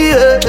yeah.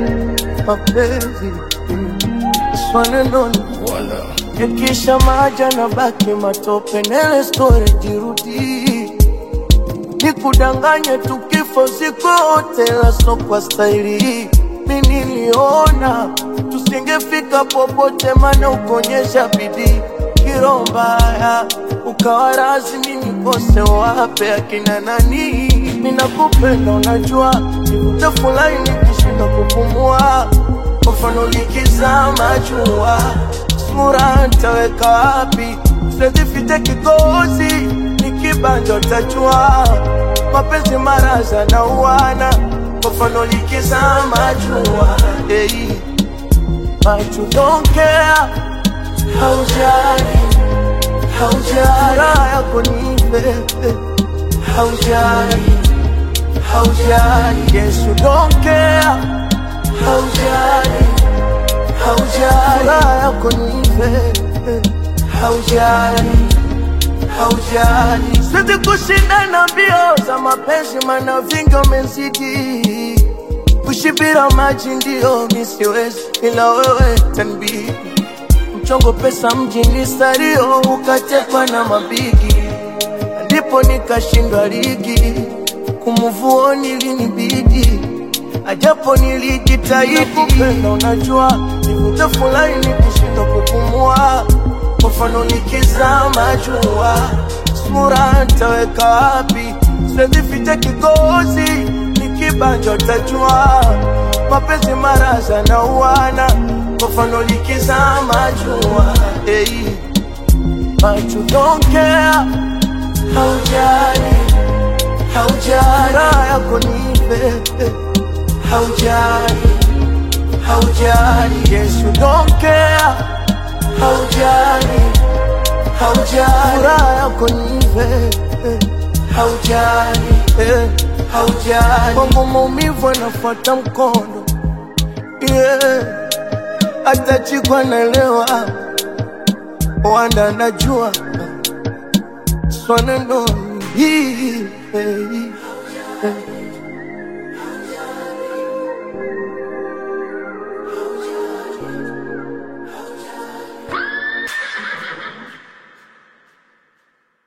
mapenzi swanenoni yakisha maja na baki matope nele story jirudi nikudanganye tukifo sikote la so kwa staili mi niliona tusingefika popote mana ukonyesha bidii kiro mbaya ukawa rasmi nikose wape akina nani ninakupenda unajua nitafurahi nikishinda kupumua kwa mfano likizama jua sura ntaweka wapi sezifite kikozi nikibanja utajua mapenzi maraza na uwana kwa mfano likizama jua hey. But you don't care haujali haujali raha yako nipe haujali haujali yes you don't care haujali haujali raha yako nipe haujali haujali siwezi kushindana mbio za mapenzi mana vingi umezidi kushibira maji ndio misiwezi ila wewe tanbidi mchongo pesa mjini stario ukatekwa na mabigi ndipo nikashindwa ligi kumuvuoni linibidi ajapo nilijitahidi kupenda unajua nitafurahi nikishindwa kupumua kwa mfano nikizama jua sura ntaweka wapi sezifite kigozi nikibanja utajua mapenzi maraza na uwana kwa mfano likizama jua hey. But you don't care haujali haujali raha yako nipe haujali haujali yes you don't care haujali haujali raha yako nipe haujali eh, haujali kwangu maumivu anafuata mkondo yeah. hata chikwa naelewa wanda najua swanenoni hii hey, hey.